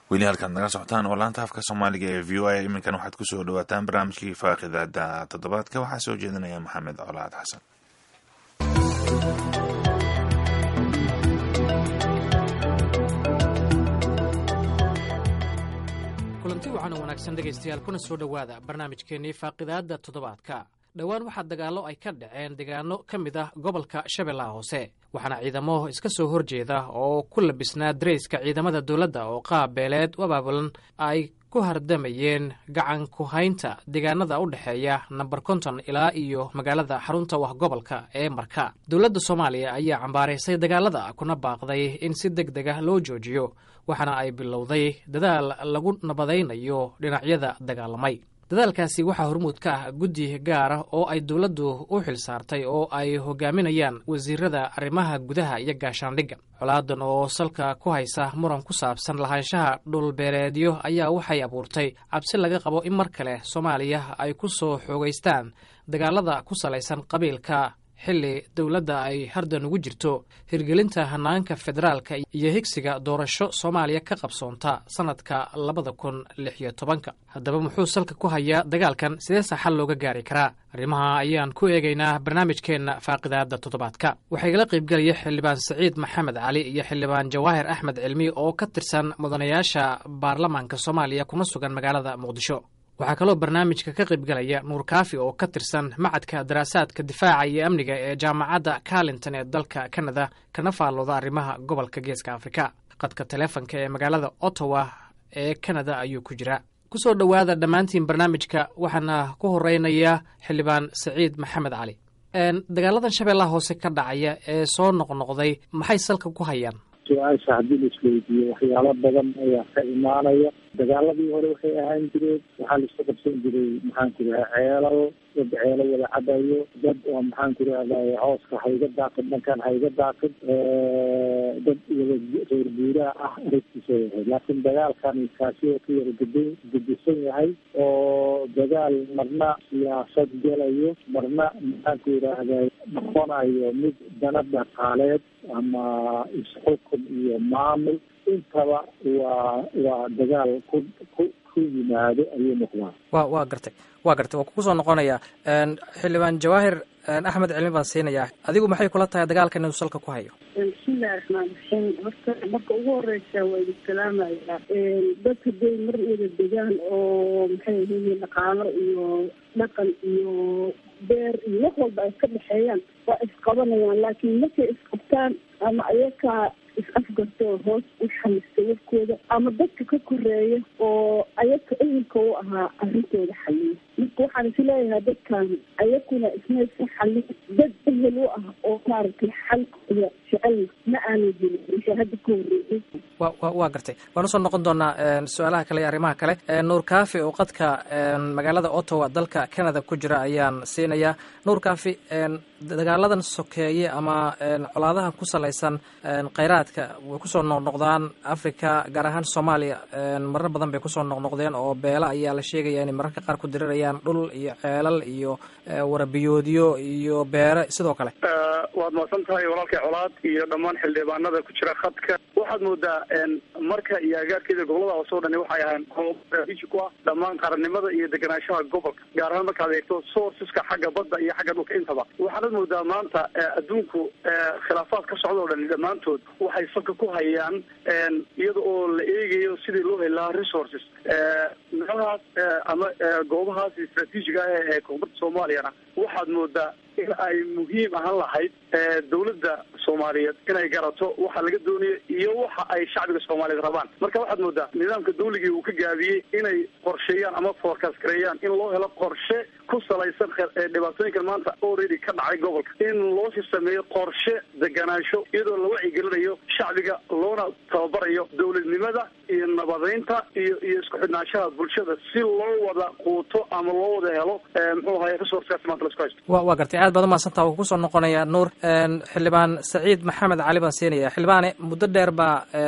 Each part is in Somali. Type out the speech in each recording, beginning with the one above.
weli halkaad naga socotaan oo laanta afka soomaaliga ee v o a iminkan waxaad kusoo dhawaataan barnaamijkii faaqidaada toddobaadka waxaa soo jeedinaya maxamed colaad xasan kulanti wacan oo wanaagsan dhegaystayaal kuna soo dhowaada barnaamijkeennii faaqidaadda toddobaadka dhowaan waxaa dagaallo ay ka dhaceen deegaano ka mid ah gobolka shabeellaha hoose waxaana ciidamo iska soo horjeeda oo ku labisnaa darayska ciidamada dowladda oo qaab beeleed u abaabulan ay ku hardamayeen gacan ku haynta deegaanada u dhexeeya namber konton ilaa iyo magaalada xarunta wah gobolka ee marka dowladda soomaaliya ayaa cambaaraysay dagaalada kuna baaqday in si deg deg ah loo joojiyo waxaana ay bilowday dadaal lagu nabadaynayo dhinacyada dagaalamay dadaalkaasi waxaa hormuud ka ah guddi gaar ah oo ay dowladdu u xil saartay oo ay hogaaminayaan wasiirada arrimaha gudaha iyo gaashaandhigga colaadan oo salka ku haysa muran ku saabsan lahaanshaha dhulbeereedyo ayaa waxay abuurtay cabsi laga qabo in mar kale soomaaliya ay ku soo xoogaystaan dagaalada ku salaysan qabiilka xilli dowladda ay hardan ugu jirto hirgelinta hanaanka federaalka iyo higsiga doorasho soomaaliya ka qabsoonta sannadka labada kun lix iyo tobanka haddaba muxuu salka ku hayaa dagaalkan sideese xal looga gaari karaa arrimaha ayaan ku eegaynaa barnaamijkeenna faaqidaadda toddobaadka waxaa igala qaybgelaya xildhibaan saciid maxamed cali iyo xildhibaan jawaahir axmed cilmi oo ka tirsan mudanayaasha baarlamaanka soomaaliya kuna sugan magaalada muqdisho waxaa kaloo barnaamijka ka qaybgalaya nuur kaafi oo ka tirsan macadka daraasaadka difaaca iyo amniga ee jaamacadda carlinton ee dalka kanada kana faallooda arrimaha gobolka geeska afrika qadka taleefonka ee magaalada ottawa ee kanada ayuu ku jiraa kusoo dhowaada dhammaantiin barnaamijka waxaana ku horeynaya xildhibaan saciid maxamed cali dagaaladan shabeellaha hoose ka dhacaya ee soo noqnoqday maxay salka ku hayaan su-aasha haddii la isweydiiyo waxyaalo badan ayaa ka imaanaya dagaaladii hore waxay ahaan jireen waxaa laisku qabsan jiray maxaan ku raha ceelal dad ceelo wada cabayo dad oo maxaan ku rahday cooska hayga daaqid dhankan hayga daaqid dad wada reer guuraha ah aragtiisa yahay laakiin dagaalkan kaasi oo ka yara ged gedisan yahay oo dagaal marna siyaasad gelayo marna maxaan ku yidhaahday noqonayo mid dana dhaqaaleed ama isxukun iyo maamul intaba waa waa dagaal ku ku ku yimaado ayuu noqdaa wa waa gartay waa gartay waa kugu soo noqonaya xildhibaan jawaahir axmed cilmi baan siinayaa adigu maxay kula tahay dagaalkan inuu salka ku hayo bismillahi raxmaan raxiim horta marka ugu horeysa waa idin salaamaya dadka day mar wada degaan oo maxay yihiin dhaqaalo iyo dhaqan iyo beer iyo wax walba ay ka dhexeeyaan waa isqabanayaan laakiin markay isqabtaan ama ayakaa is-afgarto oo hoos u xalista warkooda ama dadka ka koreeya oo ayaka ehelka u ahaa arrintooda xaliya marka waxaan is leeyahay dadkan ayakuna ismaysa xalin dad ehel u ah oo maaragtay xalkooda jecelna ma aanu jirin wixii hadda ka horreeyay wa wa waa gartay waan usoo noqon doonaa su-aalaha kale iyo arrimaha kale nuur kaafi oo qadka magaalada ottawa dalka canada ku jira ayaan siinayaa nuur kaafi dagaaladan sokeeye ama colaadaha ku salaysan kheyraadka way kusoo noqnoqdaan africa gaar ahaan soomaaliya marar badan bay kusoo noqnoqdeen oo beela ayaa la sheegaya inay mararka qaar ku dirirayaan dhul iyo ceelal iyo warabiyoodyo iyo beere sidoo kale waad mahadsan tahay walaalkay colaad iyo dhammaan xildhibaanada ku jira khadka waxaad moodaa marka iyo agaarkeeda gobolada hoose o dhani waxay ahayn goob straatiiji ku ah dhammaan qarannimada iyo deganaanshaha gobolka gaar ahaan markaad eegto sourceska xagga badda iyo xagga dhulka intaba waxaanad moodaa maanta adduunku khilaafaad ka socda o dhani dhammaantood waxay salka ku hayaan iyada oo la eegayo sidii loo heli lahaa resources meelahaas ama goobahaas istraatiijiga ah ee koonfurta soomaaliyana waxaad moodaa in ay muhiim ahaan lahayd dawladda soomaaliyeed inay garato waxa laga doonayo iyo waxa ay shacbiga soomaaliyeed rabaan marka waxaad moodaa nidaamka dawligii uu ka gaabiyey inay qorsheeyaan ama forecast gareeyaan in loo helo qorshe ku salaysan dhibaatooyinkan maanta already ka dhacay gobolka in loo sii sameeyo qorshe deganaansho iyadoo la wacyigelinayo shacbiga loona tababarayo dawladnimada iyo nabadeynta iyo iyo isku xidhnaanshaha bulshada si loo wada quuto ama loo wada helo muxuu ahay resourcekaasi maanta la isku haysto wa waa gartay aad baad umahadsantaa wuu kusoo noqonaya nuur xildhibaan saciid maxamed cali baan siinaya xildhibaane muddo dheer baa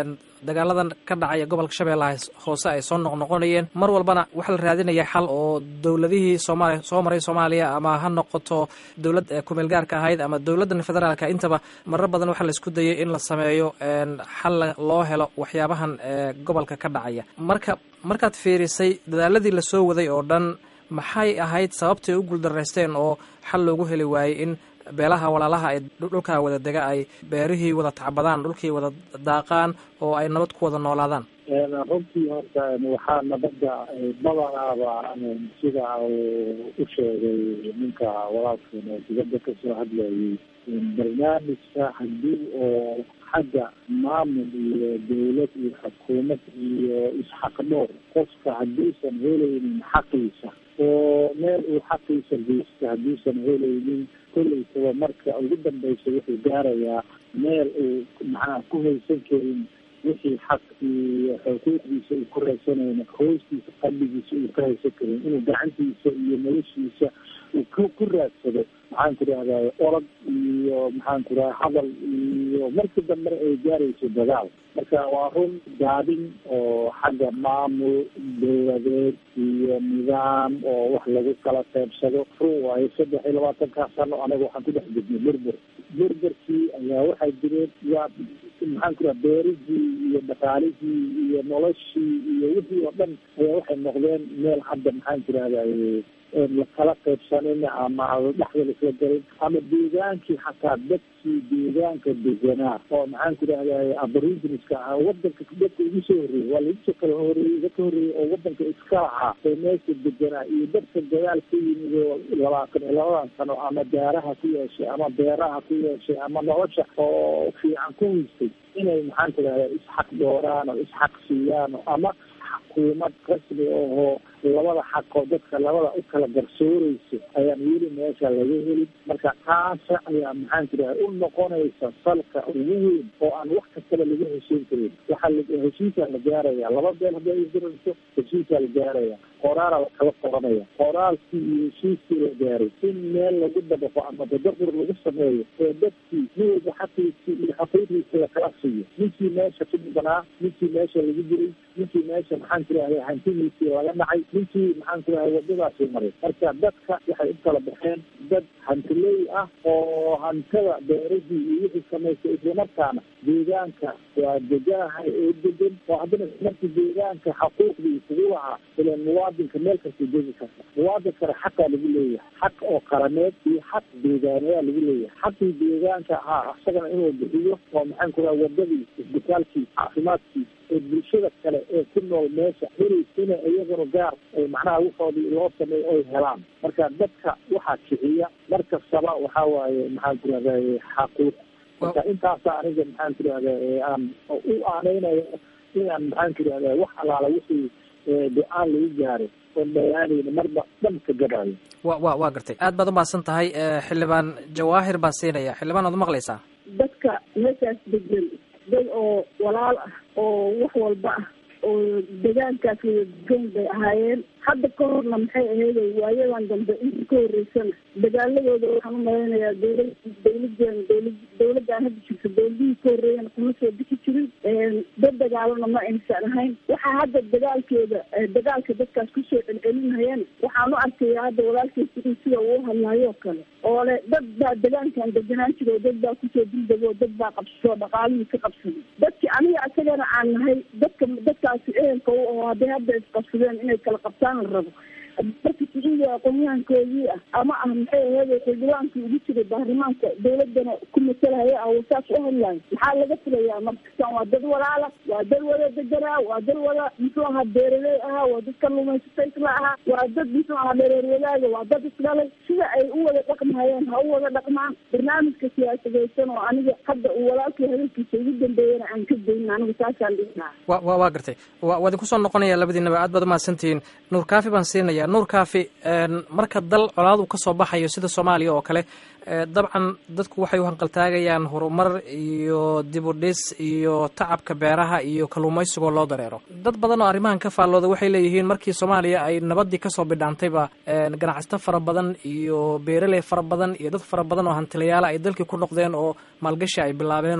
dagaaladan ka dhacaya gobolka shabeellaha hoose ay soo noqnoqonayeen mar walbana waxaa la raadinaya xal oo dowladihii soomaaliya soo maray soomaaliya ama ha noqoto dowlad kumeel gaarka ahayd ama dowladdan federaalka intaba marar badan waxaa la isku dayay in la sameeyo xal loo helo waxyaabahan gobolka ka dhacaya marka markaad fiirisay dadaaladii lasoo waday oo dhan maxay ahayd sababtay u guuldaraysteen oo xal loogu heli waayey in beelaha walaalaha ay dhulkaa wada dega ay beerihii wada tacbadaan dhulkii wada daaqaan oo ay nabad ku wada noolaadaan runtii horta waxaa nabadda badanaaba sida uu u sheegay ninka walaalkan oo dibadda kasoo hadlayay barnaamijka haddii oo xagga maamul iyo dawlad iyo xukuumad iyo isxaqdhoor qofka hadduusan helaynin xaqiisa oo meel uu xaqiisa geysta hadduusan helaynin kollaysaba marka ugu dambeysa wuxuu gaarayaa meel uu maxaa ku haysan karin wixii xaq iyo xuquuqdiisa uu ku raysanayna hoostiisa qalbigiisa uu ka haysan karin inuu gacantiisa iyo noloshiisa uu ku ku raadsado maxaan ku rahday orod iyo maxaan ku rahay hadal iyo markii dambena ay gaarayso dagaal marka waa run gaadin oo xagga maamul dawladeed iyo nidaam oo wax lagu kala qaybsado run waayo saddex iyo labaatankaa sano anaga waxaan ku dhex jirnay berber berberkii ayaa waxay jireen waa maxaan ku raha beerihii iyo dhaqaalihii iyo noloshii iyo wixii oo dhan ayaa waxay noqdeen meel hadda maxaan ku rahday lakala qaybsanin ama dhexda laisla galin ama deegaankii xataa dadkii deegaanka deganaa oo maxaan ku rahday aboriginiska ah wadanka dadka ugu soo horreeyey waa lagu kala horeeyey iga ka horreeyey oo wadanka iska lahaa ee meesha deganaa iyo dadka dagaal ka yimid oo labaatan iyo labadan sano ama daaraha ku yeeshay ama beeraha ku yeeshay ama nolosha oo fiican ku haystay inay maxaan ku rahday isxaq dooraan oo isxaq siiyaan ama xukuumad rasmi ahoo labada xaqoo dadka labada u kala garsooreysa ayaan weli meesha laga helin marka taasa ayaa maxaan ku dhahay u noqonaysa salka ugu weyn oo aan wax kastaba laga heshiin karin waxaa heshiisaa la gaaraya laba beel hadii ay dirayso heshiisaa la gaaraya qoraala la kala qoranaya qoraalkii iyo heshiiskii la gaaray in meel lagu dabaqo ama tadabur lagu sameeyo ee dadkii nin walba xaqiisii iyo xaqiiqiisa lakala siiyo ninkii meesha ku dhibanaa ninkii meesha lagu diray ninkii meesha maxaan ku dhahay hantidiisii laga dhacay ninkii maxaan ku dhahay wadadaasii maray marka dadka waxay u kala baxeen dad hantiley ah oo hantada beerahii iyo wixii samaystay islamarkaana deegaanka waa deganahay oo degan oo haddana markii deegaanka xaquuqdii kugu lahaa ilan muwaadinka meel kasta degi karta muwaadinkana xaqaa lagu leeyahay xaq oo qarameed iyo xaq deegaaneyaa lagu leeyahay xaqii deegaanka ahaa isagana inuu bixiyo oo maxaan ku dhaha wadadii isbitaalkii caafimaadkii ee bulshada kale ee ku nool meesha heli ina iyaguna gaar macnaha wuxoodii loo sameeyo oy helaan marka dadka waxaa kiciya mar kastaba waxaa waaye maxaan ku rahday xaquuq marka intaasa aniga maxaan ku rahda aan u aaneynayo inaan maxaan ku rahda wax alaala wixii go-aan lagu gaaray oo dhayaanayna marba dhan ka gadaayo wa wa waa gartay aad baad umahadsan tahay xildhibaan jawaahir baan siinaya xildhibaan waad umaqlaysaa dadka meeshaas degan dad oo walaal ah oo wax walba ah oo degaankaas wada degan bay ahaayeen hadda ka horna maxay ahayday waayadan dambe intii ka horeysana dagaaladooda waxaan u malaynayaa dowla dawladan dawla dawladaan hadda jirta dawladihii ka horeeyana kuma soo bixi jirin dad dagaalana ma aysan ahayn waxaa hadda dagaalkeeda dagaalka dadkaas kusoo celcelinayaan waxaan u arkaya hadda walaalkiisa in sida uu hadlaayoo kale oo le dad baa degaankan deganaan jiro dad baa kusoo dildego dad baa qabsado dhaqaalihii ka qabsaday dadki aniga isagana aan nahay dadka dadkaasi ehelka u aho hadday hadda isqabsadeen inay kala qabtaan la rabo marka siciidi aqoonyahankoodii ah ama ah maxay aheede xildhibaankii ugu jiray baarlamaanka dawladana ku masalahaya ah saas u hadlayo maxaa laga filayaa markasaan waa dad walaala waa dad wada deganaa waa dad wada muxuu ahaa beeraley ahaa waa dad kaluumaysata isla ahaa waa dad muxuu ahaa dhereer wadaaga waa dad isdhalay sida ay u wada dhaqmahayeen ha u wada dhaqmaan barnaamijka siyaasadeysan oo aniga hadda uu walaalkii hadalkiisa ugu dambeeyana aan ka dayn aniga saasaan dhignaa wa wa waa gartay wa waa idinku soo noqonaya labadiinaba aad baad umahadsantihiin nuur kaafi baan siinaya nuur kaafi marka dal colaad uu ka soo baxayo sida soomaaliya oo kale dabcan dadku waxay u hanqaltaagayaan horumar iyo dib u dhis iyo tacabka beeraha iyo kalluumaysigoo loo dareero dad badan oo arrimahan ka faallooda waxay leeyihiin markii soomaaliya ay nabaddii kasoo bidhaantayba ganacsato fara badan iyo beeraley fara badan iyo dad fara badan oo hantilayaala ay dalkii ku noqdeen oo maalgashi ay bilaabeen oo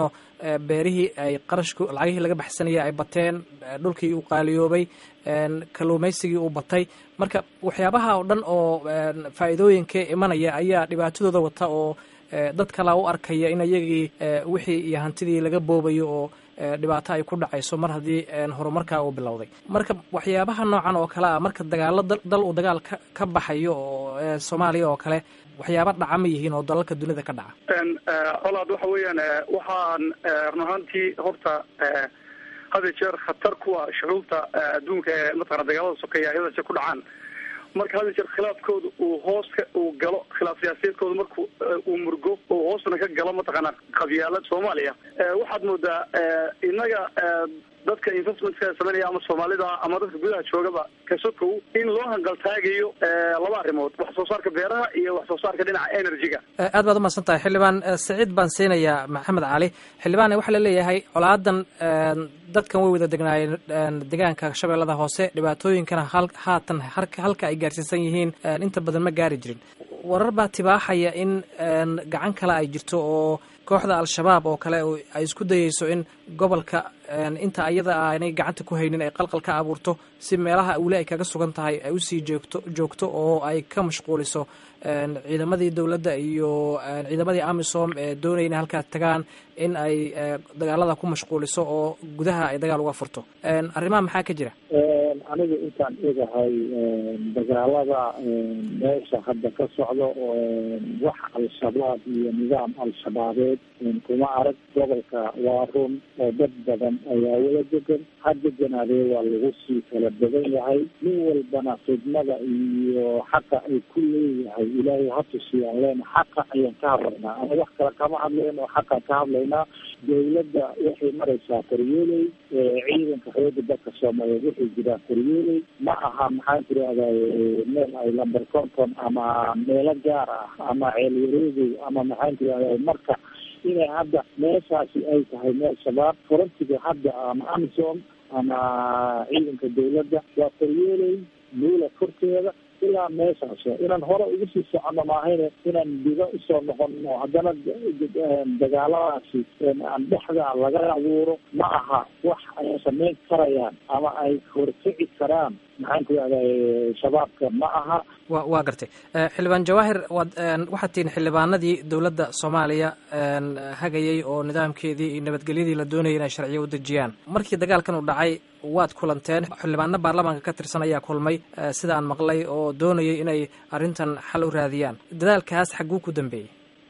beerihii ay qarashku lacagihii laga baxsanayay ay bateen dhulkii uu qaaliyoobay kalluumaysigii uu batay marka waxyaabaha oo dhan oo faa'iidooyinka imanaya ayaa dhibaatadooda wata oo dad kalea u arkaya in iyagii wixii iyo hantidii laga boobayo oo dhibaato ay ku dhacayso mar haddii horumarkaa uu bilowday marka waxyaabaha noocan oo kale ah marka dagaalo dal uu dagaal ka ka baxayo oo soomaaliya oo kale waxyaaba dhaca ma yihiin oo dalalka dunida ka dhaca colaad waxa weeyaan waxaan run ahaantii horta hada jeer khatar kuwa shucuubta adduunka ee mataqana dagaalada sokeeya ay hada jeer ku dhacaan marka hada jeer khilaafkooda uu hoos ka uu galo khilaaf siyaasadeedkooda marku uu murgo uu hoosna ka galo mataqaana qabyaalad soomaaliya waxaad moodaa innaga dadka investmentka sameynaya ama soomaalida ama dadka gudaha joogaba kasokow in loo hanqaltaagayo laba arrimood wax soo saarka beeraha iyo wax soo saarka dhinaca energy-ga aad baad umahadsan tahay xildhibaan saciid baan siinayaa maxamed cali xildhibaan waxaa laleeyahay colaadan dadkan way wada degnaayeen deegaanka shabeellada hoose dhibaatooyinkana haatan halka ay gaarsiisan yihiin inta badan ma gaari jirin warar baa tibaaxaya in gacan kale ay jirto oo kooxda al-shabaab oo kale ay isku dayeyso in gobolka inta ayada aanay gacanta ku haynin ay qalqal ka abuurto si meelaha weli ay kaga sugan tahay ay usii joogto joogto oo ay ka mashquuliso ciidamadii dowladda iyo ciidamadii amisom ee doonaya inay halkaas tagaan in ay dagaalada ku mashquuliso oo gudaha ay dagaal uga furto arrimaha maxaa ka jira aniga intaan egahay dagaalada meesha hadda ka socdo wax al-shabaab iyo nidaam al-shabaabeed kuma arag gobolka waa run oo dad badan ayaa wada degan ha deganaadee waa lagu sii kala badan yahay nin walbana khidmada iyo xaqa ay ku leeyahay ilaahay ha tusiyaan leena xaqa ayaan ka hadlaynaa ama wax kale kama hadlayn oo xaqaan ka hadlaynaa dawladda waxay maraysaa koryeeley ciidanka xooga dalka soomaaliyeed waxay jiraa koryeeley ma aha maxaan tirahday meel ay lamber conton ama meelo gaar ah ama ceel wareegow ama maxaan tirahday marka inay hadda meeshaasi ay tahay meel shabaab farantiga hadda ama amisom ama ciidanka dawladda waa koryeeley duula korteeda ilaa meeshaas inaan hore ugu sii socono maahayne inaan digo usoo noqono haddana dagaaladaasi aan dhexda laga abuuro ma aha wax ay samayn karayaan ama ay horkici karaan maxaan ku ihahday shabaabka ma aha wa waa gartay xildhibaan jawaahir waad waxaad tihiin xildhibaanadii dowladda soomaaliya hagayay oo nidaamkeedii iyo nabadgelyadii la doonayay inay sharciyo u dejiyaan markii dagaalkan uu dhacay waad kulanteen xildhibaano baarlamaanka ka tirsan ayaa kulmay sida aan maqlay oo doonayay inay arrintan xal u raadiyaan dadaalkaas xagguu ku dambeeyey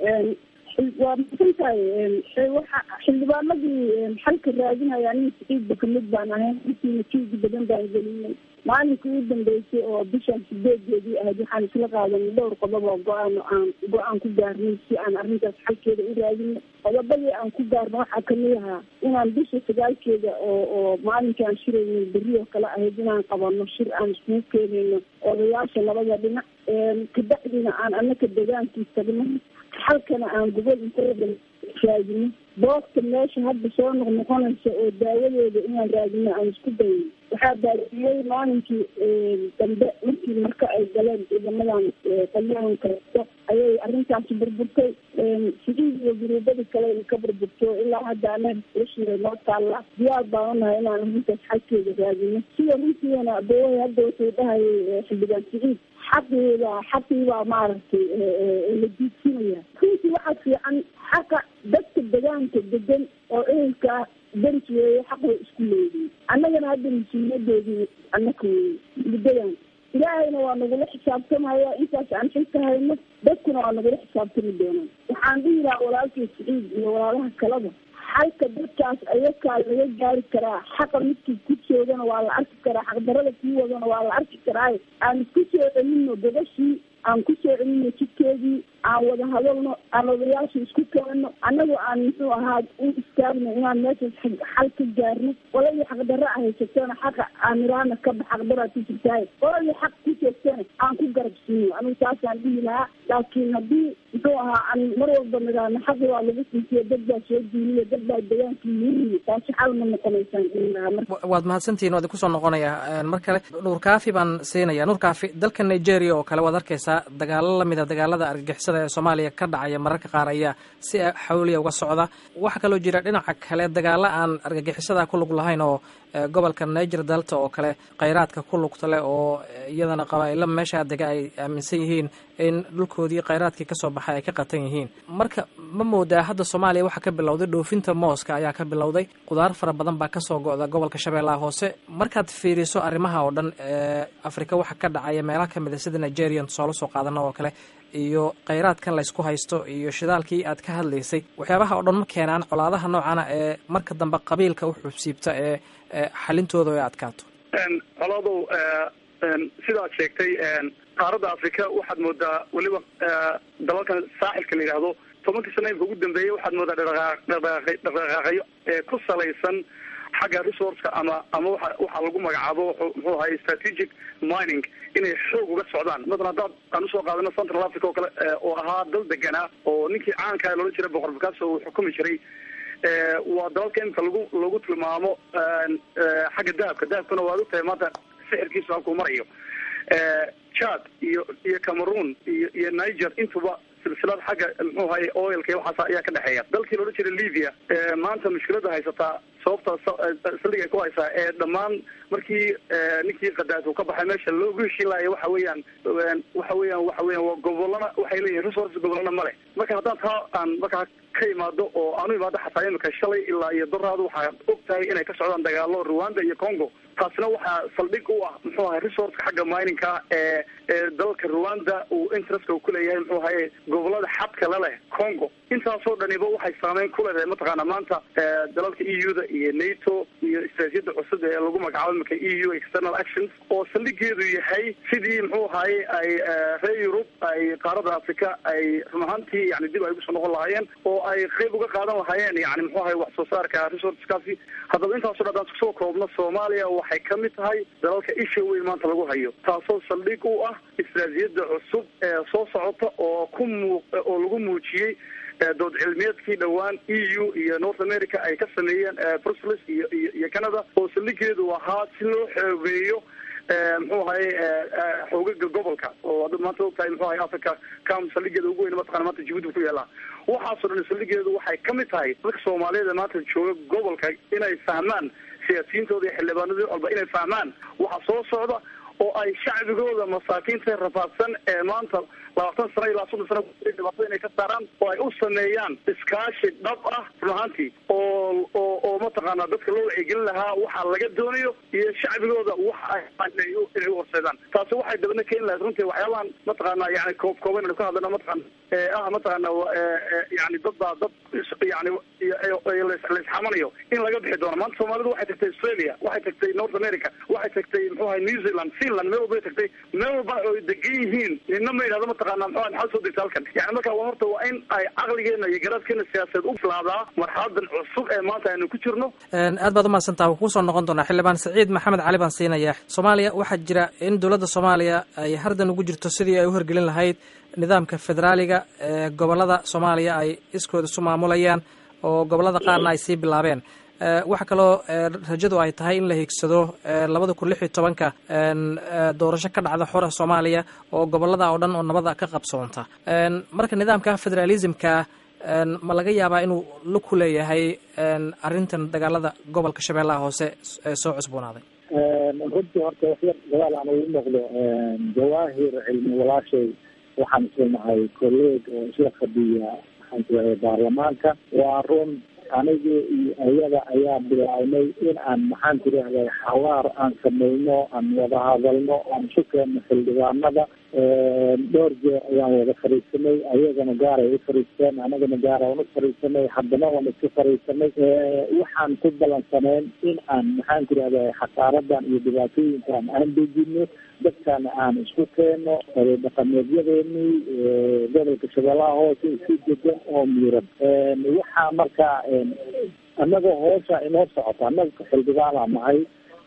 waa masantahay waxa xildhibaanadii xalka raadinaya aniga saciidba kamid baan ahayn intiina juugi badan baan gelinay maalinka ugu dambeysay oo bishan sideedeedii ahayd waxaan isla qaadanay dhowr qodob oo go-aan aan go-aan ku gaarnay si aan arrintaas xalkeeda u raadino qodobadii aan ku gaarno waxaa kamid ahaa inaan bisha sagaalkeeda oo oo maalinkaan shiraynay berri oo kale ahayd inaan qabano shir aan iskugu keenayno odayaasha labada dhinac kabacdina aan anaka degaankii tagno xalkana aan gobol intooda raadino boogta meesha hadda soo noqnoqonaysa oo daawadeeda inaan raadino aan isku dayno waxaa baadiyey maalinkii dambe markii marka ay galeen ciidamadan qalyaanka ayay arrintaasi burburtay sidiid iyo guruubadii kale ka burburto ilaa hadda ana lashiray noo taalla diyaar baan unahay inaan arrintaas xalkeeda raadino sida runtiina abawey hadda wuxuu dhahayay xildhibaan siciid xaqiida xaqiibaa maaragtay la diidsinaya runtii waxaa fiican xaqa dadka degaanka degan oo ehelka deris weeye xaqay isku leeyihin annagana hadda mas-uuliyadeedii annaka weeye muddadan ilaahayna waa nagula xisaabtamaya intaas aan xilka hayno dadkuna waa nagula xisaabtami doonaan waxaan dhihi lahaa walaalkii siciid iyo walaalaha kalaba xalka dadkaas ayakaa laga gaari karaa xaqa midkii ku joogana waa la arki karaa xaqdarada kii wadana waa la arki karaa aan isku soo celino gabashii aan ku soo celino jidkeedii aan wada hadalno aan odayaasha isku keenno annagu aan muxuu ahaa u istaagno inaan meeshaas xal ka gaarno qoladii xaqdarra a haysatona xaqa aan iraana kaba xaqdaraa ku jirtaay qoladii xaq ku joogtana aan ku garab siino anigu saasaan dhihi lahaa laakiin haddii muxuu ahaa aan mar walba nagaano xaqi waa lagu sinsiyo dad baa soo diiniya dad baa degaankii yiri taasi xal ma noqonaysaan waad mahadsantihiin waad kusoo noqonaya mar kale nuur kaafi baan siinaya nuur kaafi dalka nigeria oo kale waad arkeysaa dagaalo lamid a dagaalada argagixisada ee soomaaliya ka dhacaya mararka qaar ayaa si xawliya uga socda waxaa kaloo jira dhinaca kale dagaalo aan argagixisada ku lug lahayn oo gobolka niger delta oo kale khayraadka ku lugta leh oo iyadana qabaa'ilo meeshaa dega ay aaminsan yihiin in dhulkoodii khayraadkii kasoo baxay ay ka qatan yihiin marka ma moodaa hadda soomaaliya waxaa ka bilowday dhoofinta mooska ayaa ka bilowday qudaar fara badan baa kasoo go'da gobolka shabeellaha hoose markaad fiiriso arrimaha oo dhan ee afrika waxa ka dhacaya meelaha kamid a sida nigerian tusaale soo qaadana oo kale iyo khayraadkan laysku haysto iyo shidaalkii aad ka hadlaysay waxyaabaha oo dhan ma keenaan colaadaha noocana ee marka dambe qabiilka u xubsiibta ee xalintooda ay adkaato colaadow sidaad sheegtay qaaradda afrika waxaad moodaa weliba dalalkan saaxilka la yidhaahdo tobankii sana imka ugu dambeeyey waxaad moodaa dhaqdhaqaaqyo ee ku salaysan xagga resourceka ama ama waa waxaa lagu magacaabo muxuu ahay strategic mining inay xoog uga socdaan masalan haddaad aan usoo qaadano central africa oo kale oo ahaa dal deganaa oo ninkii caankaa loohan jiray boqor bakaso uu xukumi jiray waa dalalka imika lagu lagu tilmaamo xagga dahabka dahabkuna waad ogtahay maanta sixirkiisu halkuu marayo chad iyo iyo cameroon iyo iyo niger intuba silsilad xagga muxuu ahay oilka iyo waxaas ayaa ka dhexeeya dalkii laodhan jiray libya maanta mushkilada haysataa sababta saldhig ay ku haysaa ee dhammaan markii ninkii kadaaf uu ka baxay meesha loogu heshiilaya waxa weeyaan waxa weeyaan waxa weeyaan waa gobolana waxay leeyihin resource gobolana male marka haddaan taa aan markaa ka imaado oo aanu imaado xataa imika shalay ilaa iyo daraadu waxaad og tahay inay ka socdaan dagaalo rwanda iyo congo taasina waxaa saldhig u ah muxuu ahay resourceka xagga mininka ee ee dalka rwanda uu interestka uu kuleeyahay muxuu ahaye gobolada xadka la leh congo intaasoo dhaniba waxay saameyn ku leedahay mataqaana maanta dalalka e u da iyo nato iyo istraatijiyada cusub ee lagu magacaabo imika e u external actions oo saldhigeedu yahay sidii muxuu ahaye ay reer yurub ay qaarada africa ay run ahaantii yani dib ay ugusoo noqon lahaayeen oo ay qeyb uga qaadan lahaayeen yani muxuu ahay wax soo saarka resourceskaasi haddaba intaaso dhan hadaan kusoo koobno soomaaliya waxay kamid tahay dalalka isha weyn maanta lagu hayo taasoo saldhig u ah istraatijiyada cusub ee soo socota oo ku muu oo lagu muujiyey dood cilmiyeedkii dhowaan e u iyo north america ay ka sameeyeen brussels iyo iyo iyo canada oo saldhigeedu ahaa si loo xoogeeyo muxuu ahaye xoogaga gobolka oo hadda maanta ogtahay muxuu ahay africa cam saldhigeeda ugu weyn mataqana maanta jibuuti ku yaala waxaasoo dhan saldhigeedu waxay kamid tahay dadka soomaaliyeed ee maanta jooga gobolka inay fahmaan siyaasiyiintooda iyo xildhibaanadii walba inay fahmaan waxa soo socda oo ay shacbigooda masaakiinta rafaadsan ee maanta labaatan sano ilaa soddon sano dhibaatada inay ka saaraan oo ay u sameeyaan iskaashi dhab ah run ahaantii oo oo oo mataqaana dadka loo wacyigelin lahaa waxa laga doonayo iyo shacbigooda waxa inay inay u horseedaan taasi waxay dabadna keeni lahayd runtii waxyaabahan mataqaana yani koob kooban aynu ka hadlana mataqaana ah mataqaana yani dad baa dad yani laisxamanayo in laga bixi doono maanta soomaalidu waxay tagtay australia waxay tagtay north america waxay tagtay muxuu ahay new zealand finland meel walba tagtay meel walba oo degan yihiin nina ma yidhahdo mataqaana muxuu maxaa soo degta halkan yani marka waa horta waa in ay caqligeena iyo garaadkeena siyaasadeed u filaadaa marxaladan cusub ee maanta aynu ku jirno aad baad umahadsantaha wuu kusoo noqon doonaa xildhibaan saciid maxamed cali baan siinaya soomaaliya waxaa jira in dowladda soomaaliya ay hardan ugu jirto sidii ay u horgelin lahayd nidaamka federaaliga ee gobolada soomaaliya ay iskooda isu maamulayaan oo gobolada qaarna ay sii bilaabeen waxaa kaloo rajadu ay tahay in la hiigsado labada kun lix iyo tobanka doorasho ka dhacda xora soomaaliya oo gobolada oo dhan oo nabada ka qabsoonta marka nidaamka federalismka ma laga yaabaa inuu laku leeyahay arrintan dagaalada gobolka shabeellaha hoose ee soo cusboonaaday runtii horta waxyar dagaal aan ugu noqdo jawaahir cilmi walaashay waxaan islenahay colleeg oo isla fadhiya maxaan kuahay baarlamaanka waa run aniga iyo ayada ayaa bilaabnay in aan maxaan tirahday xawaar aan sameyno aan wada hadalno aan isu keenno xildhibaanada dhowr jeer ayaan wada fariisanay ayagana gaar ay u fariisteen anagana gaar aan u fariisanay haddana waan isku fariisanay waxaan ku balansaneen in aan maxaan tirahday xasaaradan iyo dhibaatooyinkan aan dejino dadkana aan isku keeno dhaqameedyadeenii gobolka shabeellaha hoose si degan oo miiran waxaa marka annaga hoosha inoo socota annaga xildhibaanaa nahay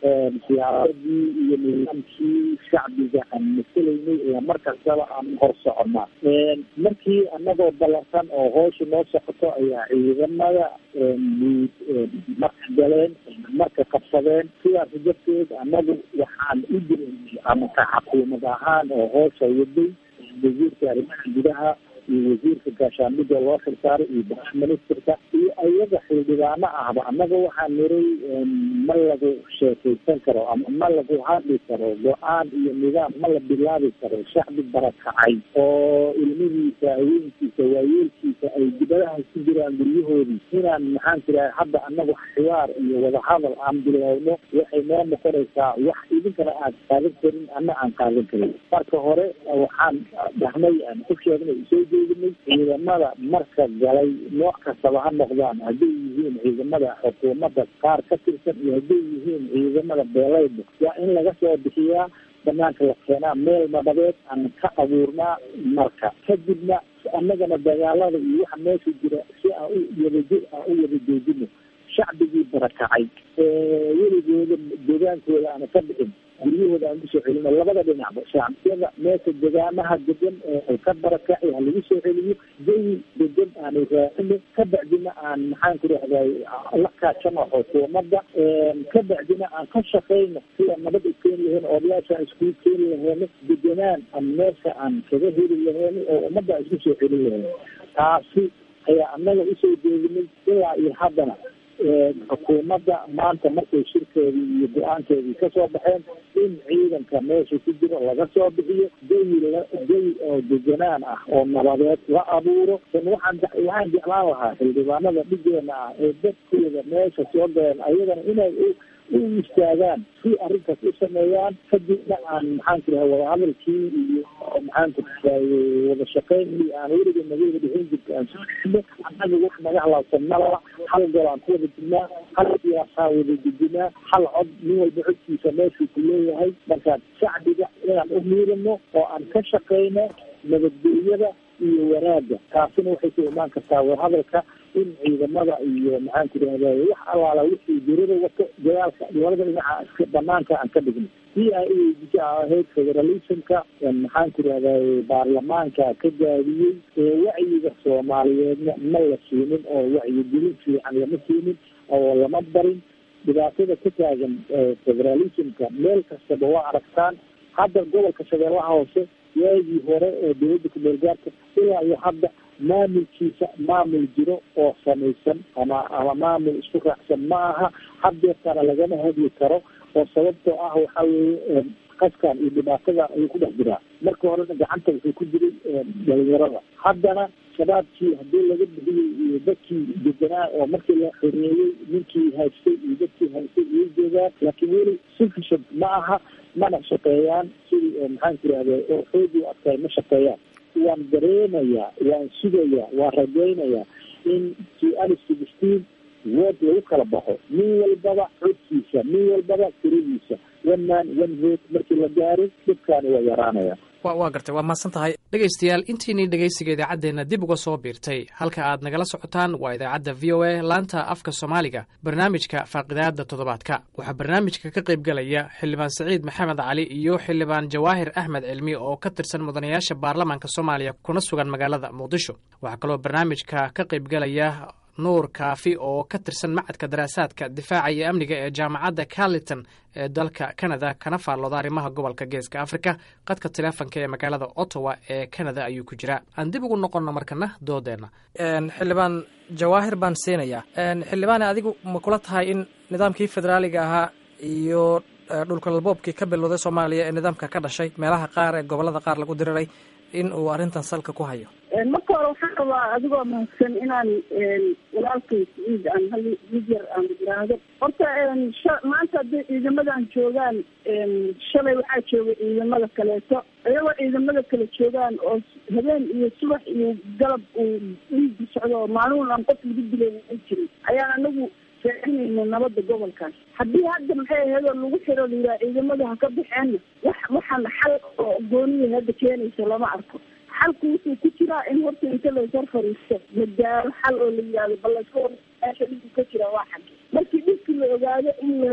siyaasadii iyo nidaamkii shacbiga aan maselaynay ee mar kastaba aan hor soconaa markii anagoo ballansan oo hoosha noo socoto ayaa ciidamada guud marka galeen marka qabsadeen sidaas darteed anagu waxaan u jireynay amaka xakuumad ahaan oo hoosha waday wasiirka arrimaha gudaha iyo wasiirka gaashaamida loo xilsaaray iyo prime ministerka iyo ayaga xildhibaano ahba annaga waxaa niray ma lagu sheekaysan karo ama ma lagu hadli karo go-aan iyo nidaam ma la bilaabi karo shacbi barakacay oo ilmihiisa haweenkiisa waayeelkiisa ay dibadaha ku jiraan guryahoodii inaan maxaan tiraha hadda annagu xiwaar iyo wadahadal aan bilowno waxay noo noqonaysaa wax idinkana aad qaadan karin ana aan qaadan karin marka hore waxaan dhahnay aan ku sheegnay soo jeedinay ciidamada marka galay nooc kastaba ha noqdaan hadday yihiin ciidamada xukuumadda qaar ka tirsan iyo hadday yihiin ciidamada beelayda waa in laga soo bixiyaa banaanka la keenaa meel nabadeed aan ka abuurnaa marka kadibna annagana dagaalada iyo waxa meesha jira si aan u wadajo aan u wada joojino shacbigii barakacay weligooda degaankooda aana ka bixin guryahooda aan kusoo celino labada dhinacba shacbiyada meesha degaamaha degan ee ka barakacay ha lagu soo celiyo jawi degan aanu raacino ka bacdina aan maxaan ku rahday la kaashano xukuumadda ka bacdina aan ka shaqayno sida nabad u keeni lahayn odayaasha iskugu keeni lahayno deganaan aan meesha aan kaga heli lahayno oo ummadda isku soo celin lahayno taasi ayaa annaga usoo jeedinay ilaa iyo haddana xukuumadda maanta markay shirkeedii iyo go-aankeedii kasoo baxeen in ciidanka meesha ku jiro laga soo bixiyo jawi jawi oo deganaan ah oo nabadeed la abuuro n waxaan waxaan jeclaan lahaa xildhibaanada dhigeena ah ee dadkooda meesha soo galeen ayagana inay u istaagaan si arrintaas u sameeyaan kadibna aan maxaan ku rahay wadahadalkii iyo maxaan ku rahay wada shaqeyn iyo aan weliga nagawada dhexin jirta aan soo dhexino annaga wax naga halaabsan malala hal gol aan ku wada jirnaa hal siyaasaa wada dejinaa hal cod nin walba codkiisa meeshuu ku leeyahay marka shacbiga inaan u miirino oo aan ka shaqeyno nabadgelyada iyo wanaagga taasina waxay ku imaan kartaa wadahadalka in ciidamada iyo maxaan ku rahday wax allaala wixii dirada wato dagaalka labada dhinaca banaanka aan ka dhigno si ay uweydiisa ahayd federalismka maxaan ku rahday baarlamaanka ka gaadiyey ee wacyiga soomaaliyeedna ma la siinin oo wacyigelin fiican lama siinin oo lama barin dhibaatada ka taagan federalismka meel kastaba waa aragtaan hadda gobolka shabeellaha hoose waagii hore ee dowladda kumeel gaarka ilaa iyo hadda maamulkiisa maamul jiro oo samaysan ama ama maamul isku raacsan ma aha haddeertana lagama hadli karo oo sababtoo ah waxa weeye qaskan iyo dhibaatada ayuu ku dhex jiraa marka horena gacanta wuxuu ku jiray dhalinyarada haddana shabaabkii haddii laga bixiyey iyo dadkii deganaa oo markii la xoreeyey ninkii haystay iyo dadkii haystay iyo joogaan laakiin weli sufficient ma aha mana shaqeeyaan sidii maxaan ku rahday oo xoogii u adkaay ma shaqeeyaan waan dareemayaa waan sugayaa waan rajaynayaa in si ali sixteen wood lagu kala baxo nin walbaba codkiisa nin walbaba tiradiisa one man one vote markii la gaaro dhibkaani waa yaraanaya wa waa gartay waa mahadsan tahay dhegaystayaal intiinii dhegaysiga idaacaddeenna dib uga soo biirtay halka aad nagala socotaan waa idaacadda v o a laanta afka soomaaliga barnaamijka faaqidaada toddobaadka waxaa barnaamijka ka qaybgalaya xildhibaan saciid maxamed cali iyo xildhibaan jawaahir axmed cilmi oo ka tirsan mudanayaasha baarlamaanka soomaaliya kuna sugan magaalada muqdisho waxaa kaloo barnaamijka ka qaybgalaya nuur kaafi oo ka tirsan macadka daraasaadka difaaca iyo amniga ee jaamacadda carliton ee dalka canada kana faallooda arrimaha gobolka geeska africa qadka teleefonka ee magaalada ottawa ee canada ayuu ku jiraa aan dib ugu noqonno markana doodeenna xildhibaan jawaahir baan siinayaa xildhibaane adigu ma kula tahay in nidaamkii federaaliga ahaa iyo dhulkalalboobkii ka bilowday soomaaliya ee nidaamka ka dhashay meelaha qaar ee gobolada qaar lagu diriray in uu arrintan salka ku hayo marka hore waxaan rabaa adigoo mahadsan inaan walaalkay saciid aan hal mid yar aan yiraahdo horta maanta hadday ciidamadan joogaan shalay waxaa joogay ciidamada kaleeto iyagoo ciidamada kale joogaan oo habeen iyo subax iyo galab uu dhiigi socdo oo maalin aan qof lagu dilay ay jirin ayaan anagu faacinayna nabada gobolkaas haddii hadda maxay ahayd oo lagu xiro layihaha ciidamada ha ka baxeenna wax waxaan xal oo gooniya hadda keenaysa lama arko xalku wuxuu ku jiraa in horta inta laysar fariisto la gaaro xal oo la yihahdo bal layska warmeesha dhibku ka jira waa xagge markii dhibki la ogaado in la si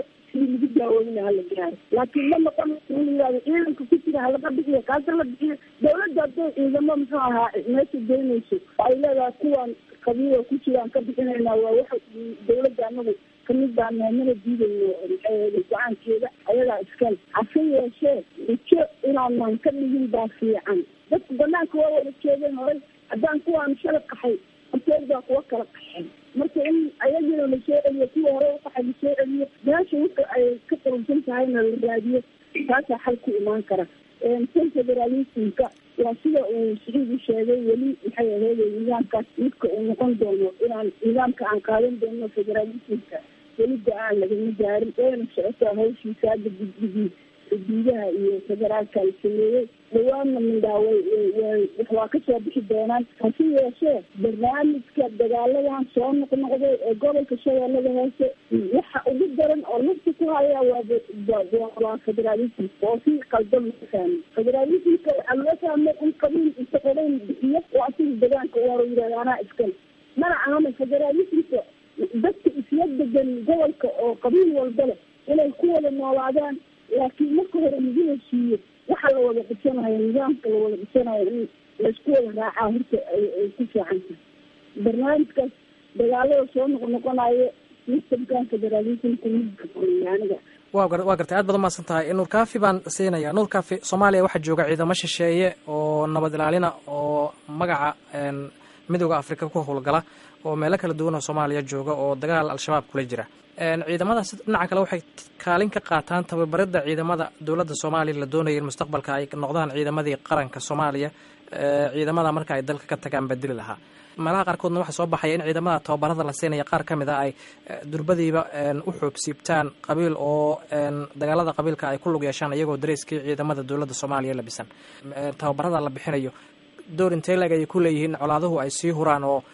sidii lagu daawooyina hala gaaro laakiin ma noqon in la yihahdo ciidanka ku jira halaga bixiyo kaasa la bixiyo dawladda hadday ciidamo muxuu ahaa meesha geynayso ay leedahay kuwan qabiila ku jiraan ka bixinaynaa waa waxa dawladda anagu kamid baa meemana diidayno go-aankeeda ayadaa iskale hase yeeshee ujo inaanan ka dhigin baa fiican dadku banaanka waa wada jeedeen horay haddaan kuwaan shala qaxay horteed baa kuwa kala qaxeen marka in ayagina lasoo celiyo kuwa hore uqaxay lasoo celiyo meesha wika ay ka qurunsan tahayna la raadiyo taasaa xal ku imaan kara tan federalismka waa sida uu siciid u sheegay weli maxay aheeday nidaamkaas midka uu noqon doono inaan nidaamka aan qaadan doono federalismka weli go-aan lagama gaarin wayna socotaa hawshiisa hadda guddigii xuduudaha iyo federaalka la sameeyey dhawaanna mindhaaway waa kasoo bixi doonaan hase yeeshee barnaamijka dagaaladan soo noqnoqday ee gobolka shabeellada hoose waxa ugu daran oo lafta ku haya waa waa federalism oo si qaldan loo fahmay federalismka waxaa loo fahmay in qabiil inta qorayn bixiyo oo asiga degaanka uaro yidhahda anaa iskale mana ahana federalismka dadka isla degan gobolka oo qabiil walba leh inay ku wada noolaadaan laakiin marka hore lagu heshiiyo waxa la wada dhisanayo nidaamka la wada dhisanayo in laysku wada raacaa horta ay ku fiican tahay barnaamijkaas dagaalada soo noqnoqonayo sistamkan federalismka midka aniga wa waa gartay aad baad umahadsan tahay nuur kaafi baan siinaya nuur kaafi soomaaliya waxaa jooga ciidamo shisheeye oo nabad ilaalina oo magaca midooda africa ku howlgala oo meelo kala duwan oo soomaaliya jooga oo dagaal al-shabaab kula jira ciidamadaas dhinaca kale waxay kaalin ka qaataan tababaridda ciidamada dowladda soomaaliya la doonaya in mustaqbalka ay noqdaan ciidamadii qaranka soomaaliya ciidamada marka ay dalka ka tagaan badili lahaa meelaha qaarkoodna waxaa soo baxaya in ciidamada tababarada la siinaya qaar ka mid a ay durbadiiba u xoobsiibtaan qabiil oo dagaalada qabiilka ay ku lug yeeshaan iyagoo dareyskii ciidamada dowladda soomaaliya labisan tababarada la bixinayo door intee leg ayay ku leeyihiin colaaduhu ay sii huraan oo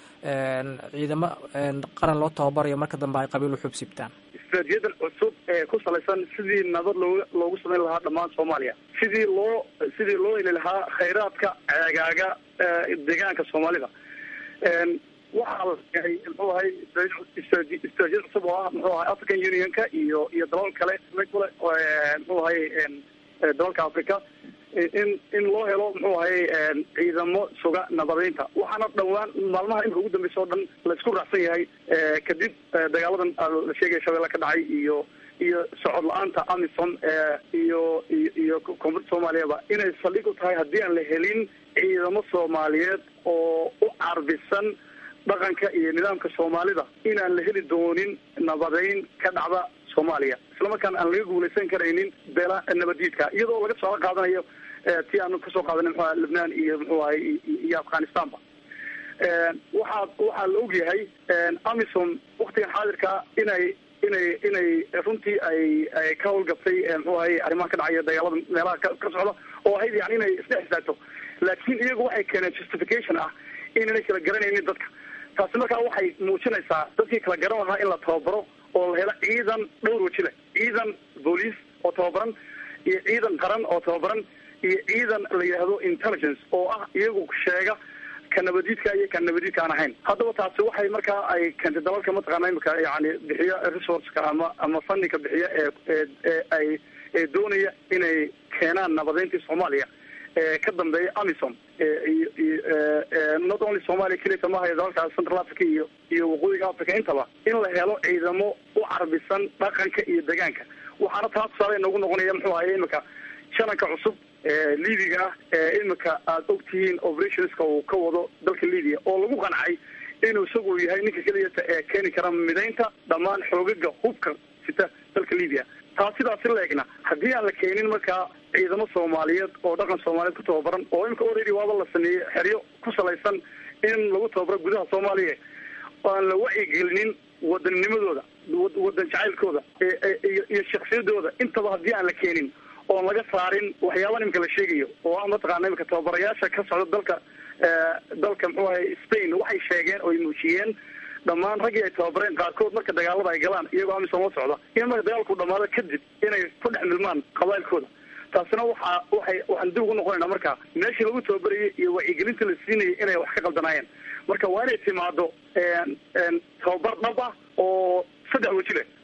ciidamo qaran loo tababarayo marka dambe ay qabiil u xubsiibtaan istaraatiiyadan cusub ee ku salaysan sidii nabad looga loogu samayn lahaa dhammaan soomaaliya sidii loo sidii loo heli lahaa khayraadka ceegaaga deegaanka soomaalida waxaa la yahay muxuu ahay istaraatiyad cusub oo ah muxuu ahay african unionka iyo iyo dalal kale kule muxuu ahay dalalka africa in in loo helo muxuu ahay ciidamo suga nabadeynta waxaana dhawaan maalmaha imika ugu dambeysa oo dhan la isku raacsan yahay kadib dagaaladan la sheegaya shabeelle ka dhacay iyo iyo socod la-aanta amisom iyo iyo iyo koonfurta soomaaliyaba inay saldhig u tahay haddii aan la helin ciidamo soomaaliyeed oo u carbisan dhaqanka iyo nidaamka soomaalida inaan la heli doonin nabadeyn ka dhacda soomaaliya islamarkaana aan laga guulaysan karaynin beela nabadiidka iyadoo laga soo qaadanayo ti aanu kasoo qaadanay mxua lebnaan iyo muxuu ahay iyo afghanistanba waxaa waxaa la ogyahay amisom waktigan xaadirka inay inay inay runtii ay ay ka howlgabtay muxuu ahay arrimaha ka dhacaya dagaalada meelaha ka ka socda oo ahayd yani inay isdhex istaagto laakiin iyagu waxay keeneen justification ah inaynay kala garanaynin dadka taasi markaa waxay muujinaysaa dadkii kala garan lahaa in la tababaro oo la helo ciidan dhowr waji leh ciidan booliis oo tababaran iyo ciidan qaran oo tababaran iyo ciidan la yidhaahdo intelligence oo ah iyagu sheega ka nabadiidka iyo ka nabadiidka aan ahayn haddaba taasi waxay markaa ay keentay dalalka mataqaana imika yani bixiya resourceka ama ama fundinka bixiya ee ee ay ee doonaya inay keenaan nabadeyntii soomaaliya ee ka dambeeya amisom not only somalia kelita mahayo dalalka central africa iyo iyo waqooyiga africa intaba in la helo ciidamo u carbisan dhaqanka iyo degaanka waxaana taa tusaale noogu noqonaya muxuu ahay imika shananka cusub libiga ah ee imika aada og tihiin operationska uu ka wado dalka libya oo lagu qancay inuu isagu yahay ninka keliyata ee keeni kara midaynta dhammaan xoogaga hubka sita dalka libya taa sidaasi la egna haddii aan la keenin markaa ciidamo soomaaliyeed oo dhaqan soomaaliyeed ku tababaran oo imika already waaba la sameeyey xeryo ku salaysan in lagu tababaro gudaha soomaaliya aan la wacyigelinin wadanninimadooda wadan jacaylkooda iyo shaksiyadooda intaba haddii aan la keenin oon laga saarin waxyaaban imika la sheegayo oo ah mataqaana imika tababarayaasha ka socda dalka dalka muxuu ahay spain waxay sheegeen oo ay muujiyeen dhammaan raggii ay tababareen qaarkood marka dagaalada ay galaan iyagoo amisom la socda in marka dagaalku dhamaado kadib inay ku dhex milmaan qabailkooda taasina waxa waxay waxaan dib ugu noqonayna marka meeshii lagu tababarayay iyo wacyigelinta la siinayay inay wax ka qaldanaayeen marka waa inay timaado tababar dhab ah oo saddex weji leh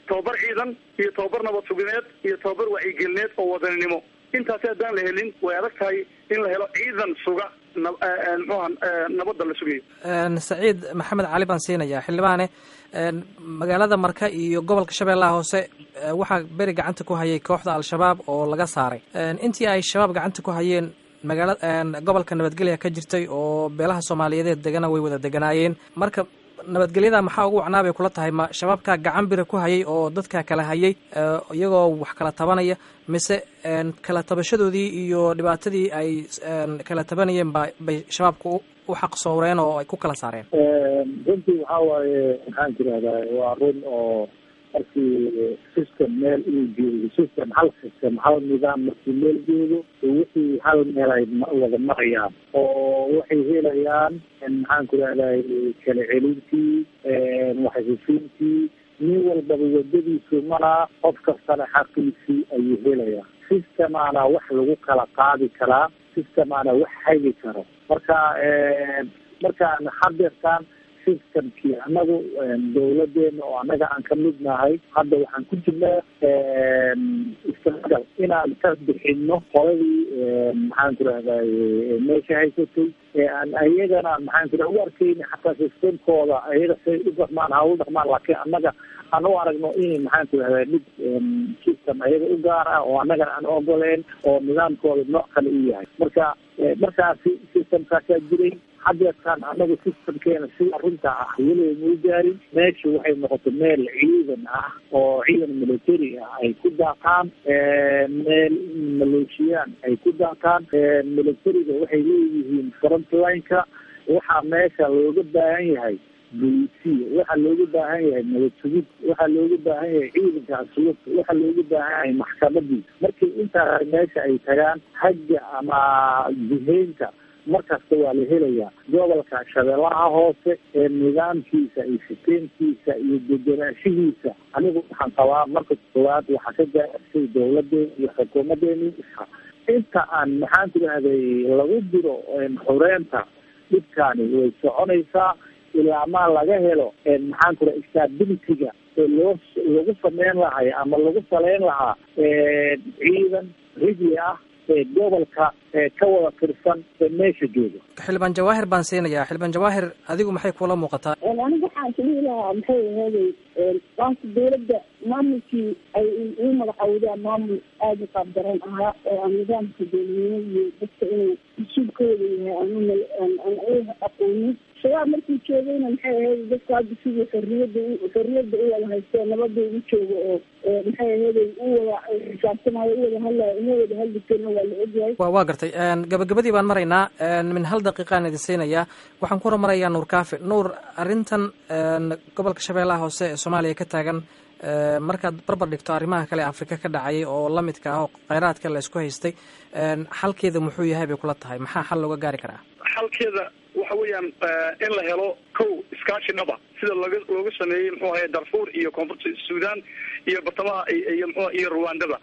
tababar ciidan iyo tababar nabad sugineed iyo tababar wacyigelineed oo wadaninimo intaasi haddaan la helin way adag tahay in la helo ciidan suga mxuha nabadda la sugayo saciid maxamed cali baan siinayaa xildhibaane magaalada marka iyo gobolka shabeellaha hoose waxaa beri gacanta ku hayay kooxda al-shabaab oo laga saaray intii ay shabaab gacanta ku hayeen magaala gobolka nabadgelya ka jirtay oo beelaha soomaaliyeed degana way wada deganaayeen marka nabadgelyada maxaa ugu wacnaa bay kula tahay ma shabaabkaa gacan bira ku hayay oo dadkaa kala hayay iyagoo wax kala tabanaya mise kala tabashadoodii iyo dhibaatadii ay kala tabanayeen ba bay shabaabka u xaqsooreen oo ay ku kala saareen runtii waxaa waaye maxaan tirahdaa waa run oo markii system meel uu joogo system hal system hal nidaam markii meel joogo wixii hal meel ay wada marayaan oo waxay helayaan maxaan ku rahday kala celintii waxhesiintii nin walbaba wadadiisu maraa qof kastana xaqiisii ayuu helayaa systemaana wax lagu kala qaadi karaa systemaana wax hagi karo marka markaan hadeertaan systemkii anagu dawladeena oo anaga aan ka mid nahay hadda waxaan ku jirnaa istagal inaan ka bixino qoladii maxaan ku rahday meesha haysatay ee aan ayagana maxaan ku u arkeyna xataa systemkooda ayaga say u dhaqmaan ha u dhaqmaan laakiin annaga aan u aragno in maxaan ku rahday mid system ayaga u gaar ah oo annagana aan ogoleen oo nidaamkooda nooc kale u yahay marka markaasi systemkaasaa jiray hadeertaan anagu systemkeena sida runta ah weliba mau gaarin meesha waxay noqotay meel ciidan ah oo ciidan military ah ay ku daaqaan meel maleeshiyaan ay ku daaqaan militariga waxay leeyihiin frontline-ka waxaa meesha looga baahan yahay bolisiya waxaa looga baahan yahay nabad sugid waxaa looga baahan yahay ciidanka asluubta waxaa looga baahan yahay maxkamadii markii intaa meesha ay tagaan hagga ama jiheynta markasta waa la helayaa gobolka shabeellaha hoose ee nidaamkiisa iyo siteenkiisa iyo degenaanshihiisa anigu waxaan qabaa marka koowaad waxaa ka gaartay dawladeena iyo xukuumadeeni inta aan maxaan ku rahday lagu diro xureenta dhibkaani way soconaysaa ilaa maa laga helo maxaan ku raha stabilityga ee loo lagu sameyn lahay ama lagu saleyn lahaa ciidan rigli ah ee gobolka ee ka wada tirsan ee meesha jooga xildhibaan jawaahir baan siinayaa xildhibaan jawaahir adigu maxay kula muuqataa aniga waxaan kalihi lahaa maxay aheeday waanka dawladda maamulkii ay uu magacawdaan maamul aada u qaab daran ahaa oo aan nidaamka dowladnimo iyo dadka inuu mas-uulkooda yahay aan aqoonin shabaab markuu joogayna maxay ahayd dadka hadda sidii xorriyadda xorriyadda u wada haysto nabada ugu joogo oo maxay aheeday u wada xisaabtamayo u wada hadlayo uma wada hadli karina waa la ogyahay wa waa gartay gabagabadii baan maraynaa min hal daqiiqaan idin siinayaa waxaan ku hormarayaa nuur kaafi nuur arrintan gobolka shabeellaha hoose ee soomaaliya ka taagan markaad barbar dhigto arrimaha kale afrika ka dhacayay oo lamidka ah oo kheyraadka la isku haystay xalkeeda muxuu yahay bay kula tahay maxaa xal looga gaari karaa xalkeeda waxa weeyaan in la helo kow iskaashi dhaba sida looga looga sameeyey muxuu ahaye darfuur iyo koonfurta sudan iyo bartamaha iyo mxu iyo ruwandada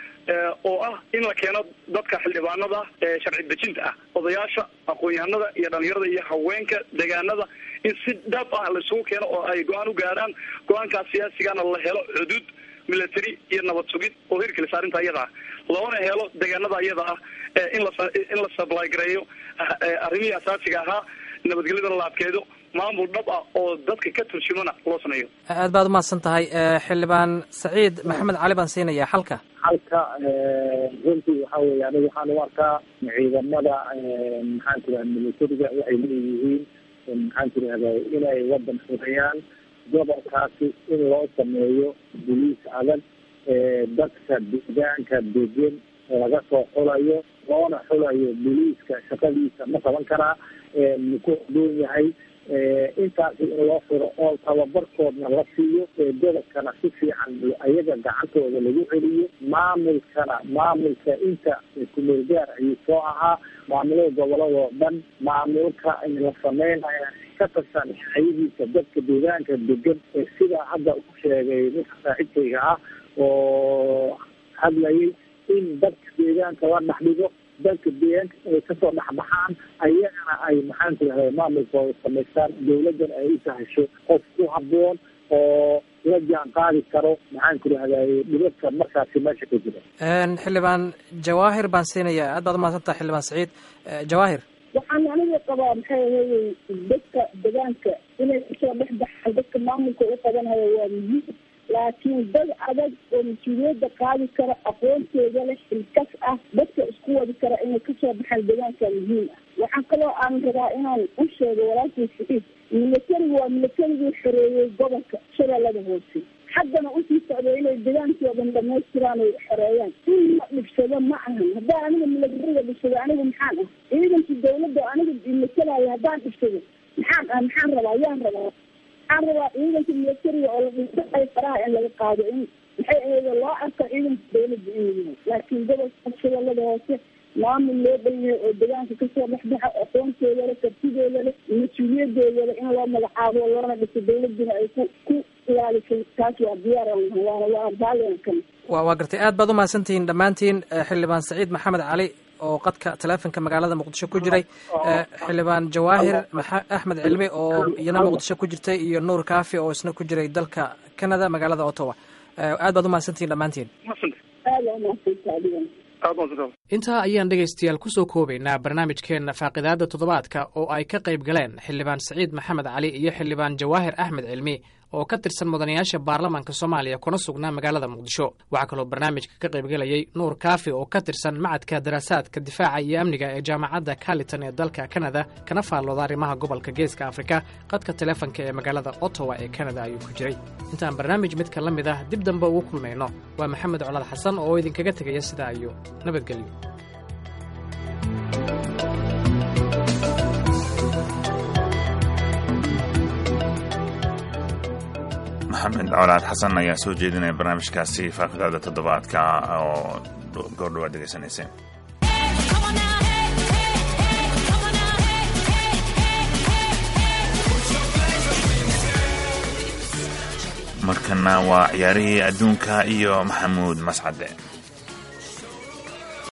oo ah in la keeno dadka xildhibaanada ee sharci dejinta ah odayaasha aqoon-yahanada iyo dhalinyarada iyo haweenka deegaanada in si dhab ah laisugu keeno oo ay go-aan u gaaraan go-aankaas siyaasigana la helo xuduud military iyo nabad sugid oo hirgelisa arrinta iyada ah loona helo deegaanada iyada ah in la in la supply gareeyo arrimihii asaasiga ahaa nabadgelyadana la adkeedo maamul dhab ah oo dadka ka turjumana loo sameeyo aad baad umahadsan tahay xildhibaan saciid maxamed cali baan siinayaa xalka halka runtii waxa weye aniga waxaan u arkaa ciidamada maxaan tiraha militariga waxay leeyihiin maxaan tirahda inay wadan xureeyaan gobolkaasi in loo sameeyo boliis adag dadka deegaanka degan laga soo xulayo loona xulayo boliiska shaqadiisa ma qaban karaa muku doon yahay intaasi in loo furo oo tababarkoodna la siiyo gobolkana si fiican ayaga gacantooda lagu celiyo maamulkana maamulka inta kumeel gaar ayuu soo ahaa maamulada goboladoo dhan maamulka in la sameynaya ka tirsan ayagiisa dadka deegaanka degan ee sidaa hadda u sheegay ninka saaxiibkayga ah oo hadlayay in dadka deegaanka la dhex dhigo dadka deegaanka ay kasoo dhexbaxaan ayagana ay maxaan tirahda maamulkooda samaystaan dawladdan ay u sahasho qof ku haboon oo la jaan qaadi karo maxaan ku rahdaye dhibadka markaasi meesha ka jira xildhibaan jawaahir baan siinaya aad baad umahadsantaha xildhibaan saciid jawaahir waxaan aniga qabaa maxay ahayey dadka degaanka inay kasoo dhex baxaan dadka maamulka u qabanhayo waa muhiim laakiin dad adag oo mas-uuliyadda qaadi kara aqoonteeda leh xilkas ah dadka isku wadi kara inay kasoo baxaan degaanka muhiim ah waxaa kaloo aan rabaa inaan u sheego walaalkii saciid milatarigu waa milatarigii xoreeyey gobolka shabeellada hoose haddana usii socday inay degaankii oo dhan dhamaystiraan ay xoreeyaan in la dhibsado ma ahan haddaan aniga milatariga dhibsado anigu maxaan ah ciidankii dawladda aniga matalaayo haddaan dhibsado maxaan ah maxaan rabaa yaan rabaa waxaan rabaa ciidanka milatariga oo la dhibsaayo faraha in laga qaado in maxay ahayd loo arko ciidanka dawladda inuu yahay laakiin gobolka shabeellada hoose maamul loo dhan yahay oo degaanka kasoo dhexbaxa aqoonteeda leh kartideeda leh mas-uuliyadeeda leh in loo magacaabo loona dhiso dawladuna ay ku ku ilaalisay taas waa diyaar waana waa baaliankan wa waa gartay aad baad umahadsantihiin dhammaantiin xildhibaan saciid maxamed cali oo qadka taleefonka magaalada muqdisho ku jiray xildhibaan jawaahir axmed cilmi oo iyana muqdisho ku jirtay iyo nuur kaafi oo isna ku jiray dalka canada magaalada ottawa aad baad umahadsantihiin dhammaantiin aada umahadsantaa adigan intaa ayaan dhegaystayaal kusoo koobaynaa barnaamijkeenna faaqidaada toddobaadka oo ay ka qayb galeen xildhibaan saciid maxamed cali iyo xildhibaan jawaahir axmed cilmi oo ka tirsan mudanayaasha baarlamaanka soomaaliya kuna sugnaa magaalada muqdisho waxaa kaloo barnaamijka ka qaybgelayay nuur kaafi oo ka tirsan macadka daraasaadka difaaca iyo amniga ee jaamacadda carliton ee dalka kanada kana faallooda arrimaha gobolka geeska afrika qadka taleefonka ee magaalada ottawa ee kanada ayuu ku jiray intaan barnaamij midka la mid ah dib dambe ugu kulmayno waa maxamed colaad xasan oo idinkaga tegaya sidaa iyo nabadgelyo maxamed colaad xasan ayaa soo jeedinaya barnaamijkaasi faaqidaada toddobaadka oo goordhawaad degeysanayseen markana waa ciyaarihii adduunka iyo maxamuud mascade